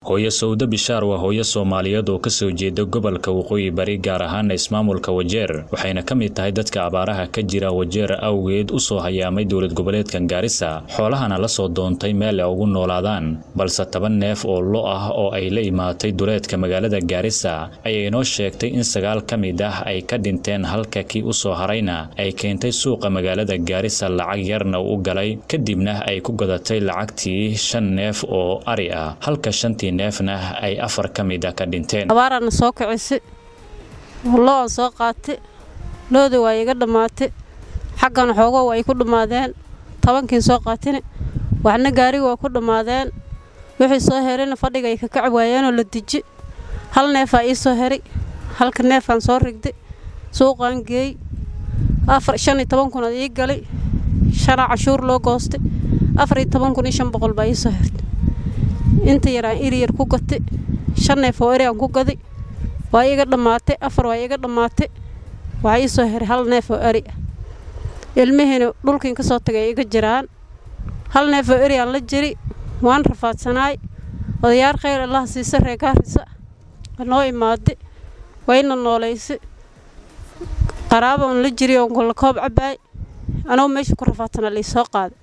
hooyo sawdo bishaar waa hooyo soomaaliyeed oo kasoo jeeda gobolka waqooyi bari gaar ahaana ismaamulka wajeer waxayna ka mid tahay dadka abaaraha ka jira wajeer awgeed usoo hayaamay dowlad goboleedkan gaarisa xoolahana lasoo doontay meel ay ugu noolaadaan balse toban neef oo lo ah oo ay la imaatay duleedka magaalada gaarisa ayay inoo sheegtay in sagaal ka mid ah ay ka dhinteen halka kii usoo harayna ay keentay suuqa magaalada gaarisa lacag yarna u galay kadibna ay ku gadatay lacagtii shan neef oo ari ah halka shantii neefna ay afar ka mid a ka dhinteen abaaraana soo kicisi lo-an soo qaatay loodii waa iga dhammaatay xaggan xoogo ay ku dhammaadeen tobankiin soo qaatine waxna gaariga waa ku dhammaadeen wixii soo herayna fadhiga ay ka kaci waayeenoo la deji hal neefaa ii soo heray halka neefaan soo rigday suuqaan geey afar shan iyo toban kunaad ii galay shanaa cashuur loo goostay afar iyo toban kun iyo shan boqol baa ii soo hertay inta yaraan iri yar ku gatay shan neef oo eri aan ku gaday waa iga dhammaatay afar waa iga dhammaatay waxaa ii soo heray hal neef oo eri ah ilmihiina dhulkiin ka soo tagay iga jiraan hal neef oo eri aan la jiri waan rafaadsanaay odayaar khayr allaha siisa reegaarisa noo imaaday wayna noolaysa qaraaba oon la jiri oon golla koob cabbaay anoo meesha ku rafaadsanaa laysoo qaaday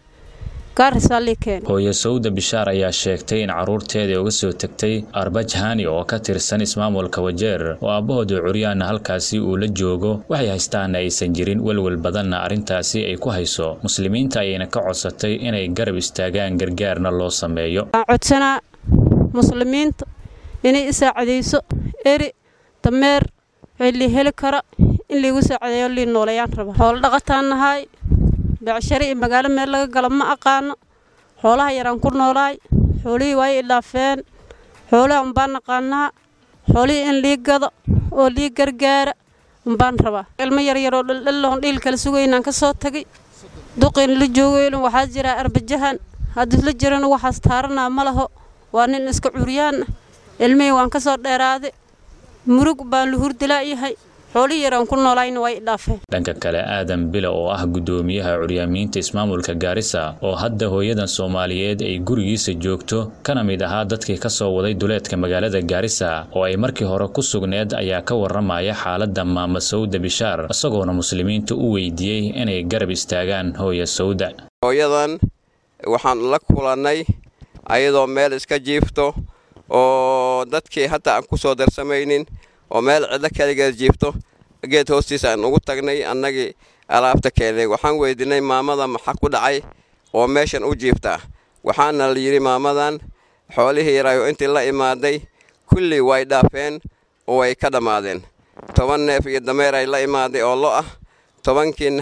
hooyo sawda bishaar ayaa sheegtay in carruurteedii uga soo tegtay arbajhani oo ka tirsan ismaamulka wajeer oo aabbahooda curyaana halkaasi uu la joogo waxay haystaana aysan jirin welwel badanna arrintaasi ay ku hayso muslimiinta ayayna ka codsatay inay garab istaagaan gargaarna loo sameeyo waan codsanaa muslimiinta inay i saacadayso eri dameer wixii lii heli kara in liigu saacadeeyo lii noolayaan raba xoolo dhaqataan nahay becshari iyo magaalo meel laga gala ma aqaano xoolaha yaraan ku noolaay xoolihii waa i dhaafeen xoolaha umbaan naqaanaa xoolihii in lii gado oo lii gargaara umbaan rabaa ilmo yaryaroo dhaldhalloon dhiil kala sugaynaan ka soo tagay duqiin la joogeylin waxaa jiraa arbajahan haddii la jirana waxaas taaranaa ma laho waa nin iska curyaan ah ilmihii waan ka soo dheeraaday murug baan la hurdilaayahay dhanka kale aadan bila oo ah guddoomiyaha curyaamiinta ismaamulka gaarisa oo hadda hooyadan soomaaliyeed ay gurigiisa joogto kana mid ahaa dadkii ka soo waday duleedka magaalada gaarisa oo ay markii hore ku sugneed ayaa ka warramaya xaaladda maama sawda bishaar isagoona muslimiinta u weydiiyey inay garab istaagaan hooya sawda hooyadan waxaan la kulannay ayadoo meel iska jiifto oo dadkii hadda aan ku soo darsamaynin oo meel cidlo kaligeed jiifto geed hoostiisa aan ugu tagnay annagii alaabta keenay waxaan weydiinay maamada maxaa ku dhacay oo meeshan u jiiftaa waxaana la yidhi maamadan xoolihii yaraayo intii la imaaday kullii way dhaafeen oo way ka dhammaadeen toban neef iyo dameer ay la imaaday oo lo ah tobankiin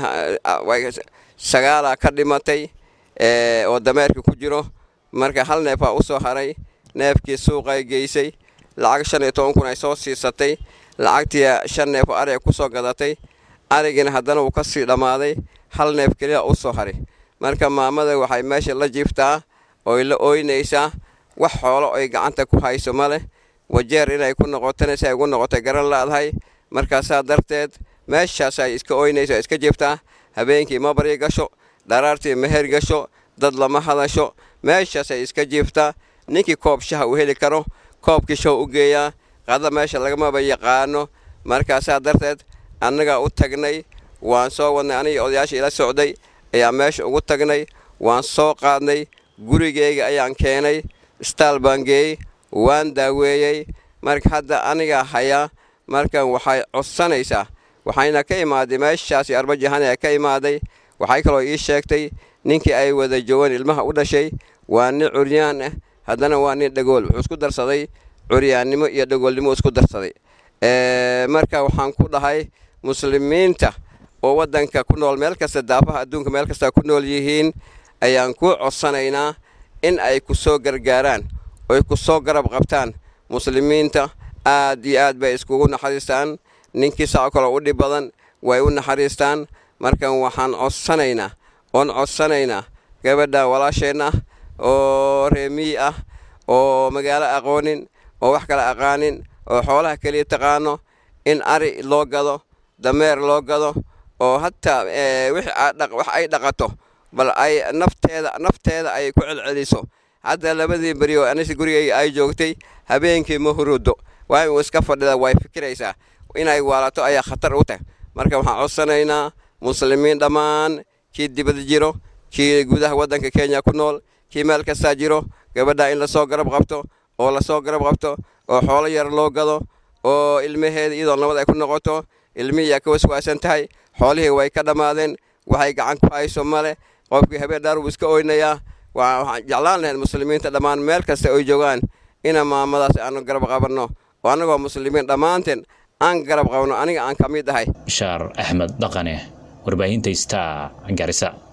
sagaalaa ka dhimatay oo dameerkii ku jiro marka hal neefaa u soo haray neefkii suuqay geysay lacag shan iyo toban kun ay soo siisatay lacagtii shan neef oo ariga ku soo gadatay arigiina haddana wuu ka sii dhammaaday hal neef keliya u soo haray marka maamada waxay meesha la jiiftaa ooy la ooynaysaa wax xoolo ay gacanta ku hayso ma leh wajeer inay ku noqotana si ay ugu noqotay garan laadahay markaasaa darteed meeshaas ay iska ooynayso iska jiiftaa habeenkii ma baryi gasho dharaartii meher gasho dad lama hadasho meeshaasay iska jiiftaa ninkii koob shaha uu heli karo koobkii show u geeyaa qada meesha lagamaba yaqaano markaasaa darteed annagaa u tagnay waan soo wadnay anigii odayaasha ila socday ayaa meesha ugu tagnay waan soo qaadnay gurigeyga ayaan keenay istaal baan geeyey waan daaweeyey marka hadda anigaa hayaa markan waxay codsanaysaa waxayna ka imaaday meeshaasi arbajahani ka imaaday waxay kaloo ii sheegtay ninkii ay wada joogaan ilmaha u dhashay waa nin curyaan ah haddana waa nin dhagool wuxuu isku darsaday curyaannimo iyo dhagoolnimo isku darsaday marka waxaan ku dhahay muslimiinta oo waddanka ku nool meel kasta daafaha adduunka meel kasta ku nool yihiin ayaan ku codsanaynaa in ay ku soo gargaaraan oy ku soo garab qabtaan muslimiinta aad iyo aad bay iskugu naxariistaan ninkii saco kaloo u dhib badan way u naxariistaan markan waxaan codsanaynaa oon codsanaynaa gabadha walaasheenna oo reemiyi ah oo magaalo aqoonin oo wax kale aqaanin oo xoolaha keliya taqaano in ari loo gado dameer loo gado oo hataa wax ay dhaqato bal ay nafteeda nafteeda ay ku celceliso hadda labadii beri oo anis gurigayga ay joogtay habeenkii ma hurudo waa uu iska fadhida way fikiraysaa inay waalato ayaa khatar u tahay marka waxaan codsanaynaa muslimiin dhammaan kii dibad jiro kii gudaha waddanka kenya ku nool kii meel kastaa jiro gabadha in lasoo garab qabto oo lasoo garab qabto oo xoolo yar loo gado oo ilmaheeda iyadoo nabad ay ku noqoto ilmihii yaa ka waswaasan tahay xoolihii way ka dhammaadeen waxay gacan ku hayso male qofkii habeen dhaar wuu iska oynayaa waxaan jeclaan lahayd muslimiinta dhammaan meel kasta oy joogaan ina maamadaas aanu garab qabanno oo annagoo muslimiin dhammaanteen aan garab qabno aniga aan ka mid ahay bishaar axmed dhaqane warbaahinta star garisa